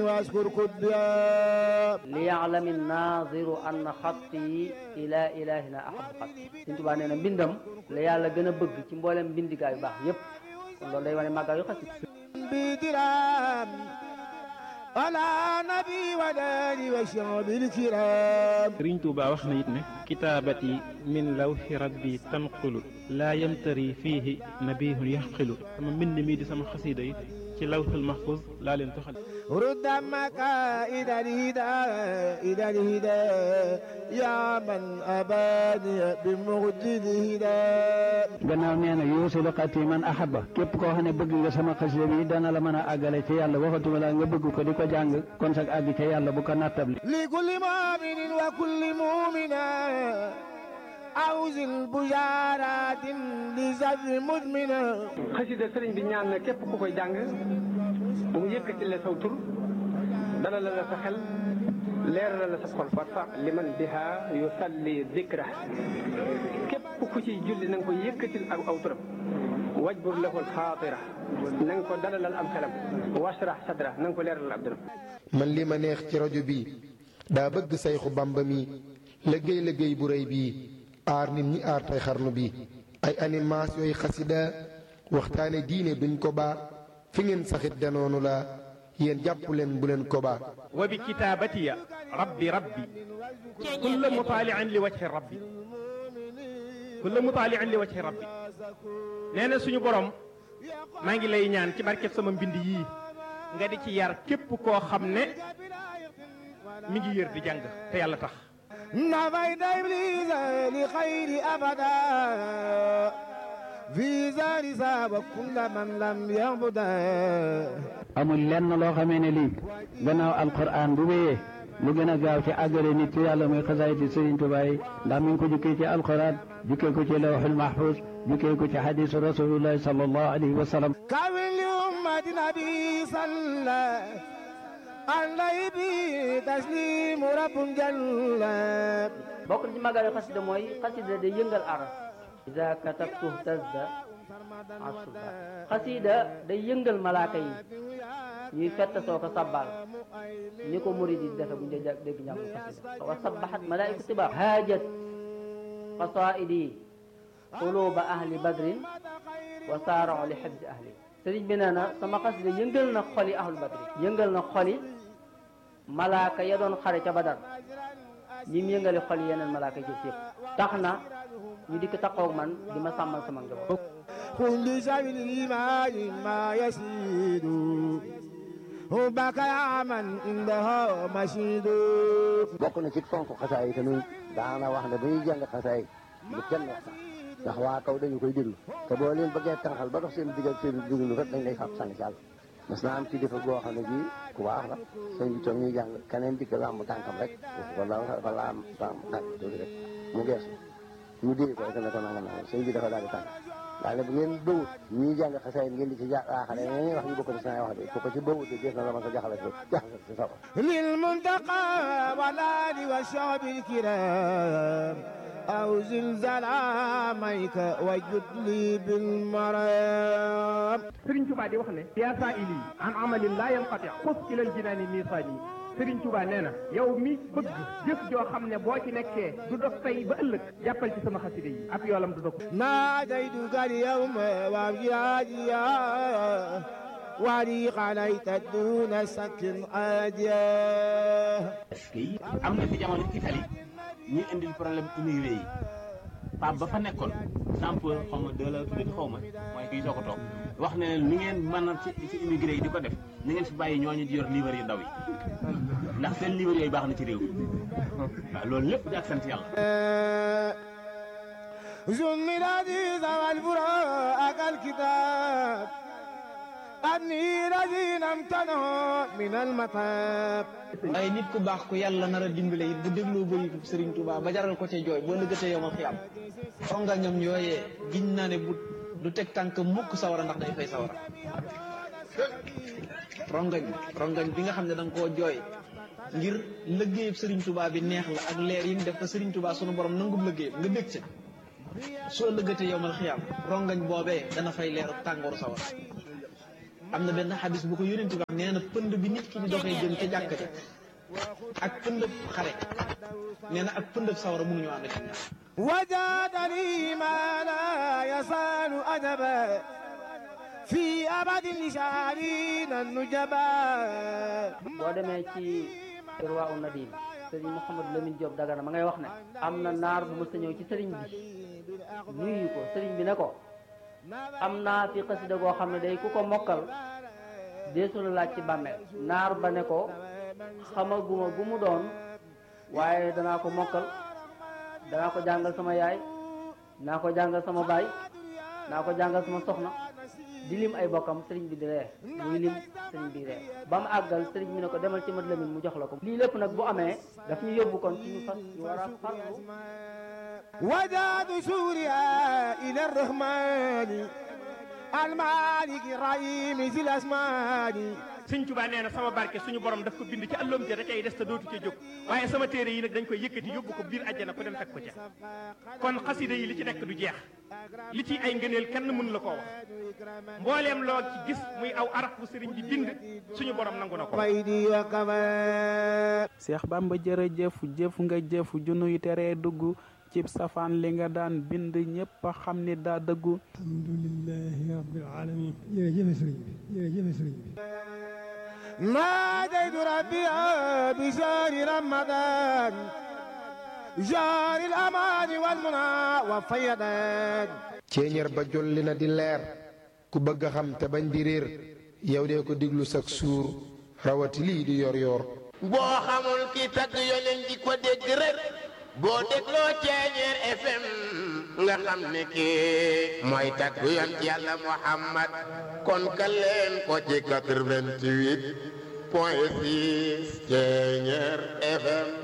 واذكر كديا ليعلم الناظر أن خطي إلى إلهنا أحب خطي Sëriñ Tuubaa nee na mbindam la yàlla gën a bëgg ci mboolem mbindigaa yu baax yépp kon loolu day wane màggal yu xasida بدرام على نبي وداني وشعب الكرام sëriñ Tuuba wax na it ne kitaabati min lawxi rabbi tanqulu laa yamtari fiihi nabihun yaxqilu sama mbind mii di sama xasiida yi ci lawxul mahfuz laa leen toxal رد مكائد الهدى إلى الهدى يا من أباني بمجد الهدى gannaaw nee na yuusilu xati man ahaba képp koo xam ne bëgg nga sama xasida bi dana la mën a àggale ci yàlla waxatuma la nga bëgg ko di ko jàng kon sag àgg ca yàlla bu ko nattabli لكل مؤمن وكل مؤمنة أوزن بشارات لزر مدمنة xasida sëriñ bi ñaan na képp ku koy jàng bu mu yëkkati la saw tur dalal la sa xel leeral la sa xol farfa liman biha yusalli dikra képp ku ciy julli na nga ko yëkkatil ak aw turam wajbur lahul xaatira na nga ko dalalal am xelam washrah sadra na nga ko leeralal ab dëram man li ma neex ci rajo bi daa bëgg sayxu bamba mi liggéey liggéey bu rëy bii aar nit ñi aar tey xarnu bi ay animation yooyu xasida waxtaane diine duñ ko baa fi ngeen saxit danoonu la yéen jàpp leen bu leen ko baa wa bi kitaabatiya rabbi rabbi kulla mutaaliin li wajhi rabbi kulla mutaaliin li wajhi rabbi nee na suñu borom maa ngi lay ñaan ci barkeb sama mbind yii nga di ci yar képp koo xam ne mi ngi yër di jàng te yàlla tax نفيت إبليس لخير أبدا في زار ساب كل من لم يعبدا amul lenn loo xamee ne lii gannaaw alquran bu wéyee lu gën a gaaw ci àggale nit ci yàlla muy xasaayiti Sëriñ Tuubaa yi ndax mi ngi ko jukkee ci alquran jukkee ko ci lawxul mahfuz jukkee ko ci xadisu rasulillahi sallallahu alayhi wa sallam كامل لأمة نبي صلى عليه به تسليم رب جل bokk na ci màggal yu xasida mooy xasida day yëngal aras ida katabtu tazda asuba xasida day yëngal malaaka yi ñuy fett soo ko sabbal ni ko murid yi defe bu ñu dee dégg njàngu xasida wa sabbahat malaaiku tiba haajat qasaidi quluba ahli badrin wa saarao li xibsi ahli sëriñ bi nee na sama xasida yëngal na xoli ahlu badrin yëngal na xoli malaaka ya doon xare ca badar ñi mu yëngale xol yeneen malaaka yi yëpp tax na ñu dikk taxaw man di ma sàmmal sama njaboot كل شيء الإيمان ما يسيد حبك يا من عندها مشيد bokk na ci fonk xasaay yi tamit daana wax ne bu ñuy jàng xasaay bu kenn wax sax ndax waa kaw dañu koy déglu te boo leen bëggee tànqal ba dox seen digal seen duglu rek dañ lay fab sànni ci àll mas naa am ci defa boo xam ne bii ku baax la sëñ bi toog ñuy jàng keneen dikk la am tànkam rek wala wala am am tànk tuuti rek mu geesu ñu dee ko rek ne ko nanga nanga sëñ bi dafa daal di tànk daal ne bu ngeen bëwut ñuy jàng xasaay ngeen di ci jaaxale ñeneen wax ñu bokk ci saa wax de ko ci bëwut de def na la ma ko jaxale jaxale ci sawar للمنتقى والآل والشعب الكرام أو زلزال عاميك وجد لي بالمرام sëriñ Tuubaa di wax ne yaa saa ili an amalin laa yanqati xus ilal jinaani miisaani sëriñ Tuubaa nee na yow mi bëgg jëf joo xam ne boo ci nekkee du dox tey ba ëllëg jàppal ci sama xasida yi ab yoolam du dox ناديتك اليوم وابجاديا ولي عليك دون سك عاديا am na fi jamono Italie ñuy indil problème immigré yi Pape ba fa nekkoon sample xaw ma deux la tuddee xaw ma mooy kii soo ko toog wax ne ni ngeen mën a ci ci immigré yi di ko def ni ngeen fi bàyyi ñooñu di yor livre yu ndaw yi ndax seen livre yooyu baax na ci réew mi waaw loolu lépp di ak sant yàlla. زم العزيز والبراء الكتاب أني الذين امتنعوا من المطاب ay nit ku baax ku yàlla nar a dimbale it bu dégloo bëritu Serigne Touba ba jaral ko ca jooy boo lëggatee yomal xiyam fonga ñoom yooyee giñ naa ne bu du teg tànk mukk sawara ndax day fay sawara rongañ rongañ bi nga xam ne da nga koo jooy ngir lëggéeyub Serigne Touba bi neex la ak leer yi mu def ko Serigne Touba sunu borom nangub lëggéeyam nga bég ca soo lëggatee yomal xiyam rongañ boobee dana fay leeru tàngooru sawara am na benn xadis bu ko yónent bi wax nee na pënd bi nit ki di doxee jëm ca jàkk ja ak pëndëb xare nee na ak pëndëb sawara mënuñu ànd ci ñaar وجادني ما لا يزال أدبا في أبد لشعرين النجبا boo demee ci irwa u nadim sëriñ Mouhamadou Lamine Diop Dagana ma ngay wax ne am na naar bu mës a ñëw ci sëriñ bi nuyu ko sëriñ bi ne ko am naa fi xasida goo xam ne day ku ko mokkal deesu la laaj ci bàmmeel naar ba ne ko xamaguma gu mu doon waaye danaa ko mokkal danaa ko jàngal sama yaay naa ko jàngal sama baay naa ko jàngal sama soxna di lim ay bokkam sëriñ bi di ree muy lim sëriñ bi ree ba mu àggal sëriñ bi ne ko demal ci mat lamin mu jox la ko lii lépp nag bu amee daf ñu yóbbu kon ci ñu fas ñu war a farlu وجاد سوريا إلى الرحمن المالك الرحيم ذي الأسمان sëñ Tuubaa nee na sama barke suñu borom daf ko bind ci àlloom ja da cay des te dootu ca jóg waaye sama téere yi nag dañ koy yëkkati yóbbu ko biir àjjana ko dem fekk ko ca kon xasida yi li ci nekk du jeex li ci ay ngëneel kenn mënu la koo wax mbooleem loo ci gis muy aw araf bu sëriñ bi bind suñu borom nangu na ko ويدي وكمان Seex Bamba jërëjëf jëf nga jëf junuy teree dugg cib safaan li nga daan bind ñépp a xam ni daa dëggu alhamdulilahi rabbil alamin jërëjëf sëriñ bi jërëjëf sëriñ bi ناديت ربي بشهر رمضان شهر الأمان والمنى والفيضان ceeñeer ba jolli na di leer ku bëgg a xam te bañ di réer yow dee ko diglu sak suur rawati lii di yor yor boo xamul ki tagg yonen di ko dégg rek boo dégloo ceeñeer FM nga xam ne kii mooy tagg yon yàlla Muhammad kon ka leen ko ci 88 point 6 ceeñeer FM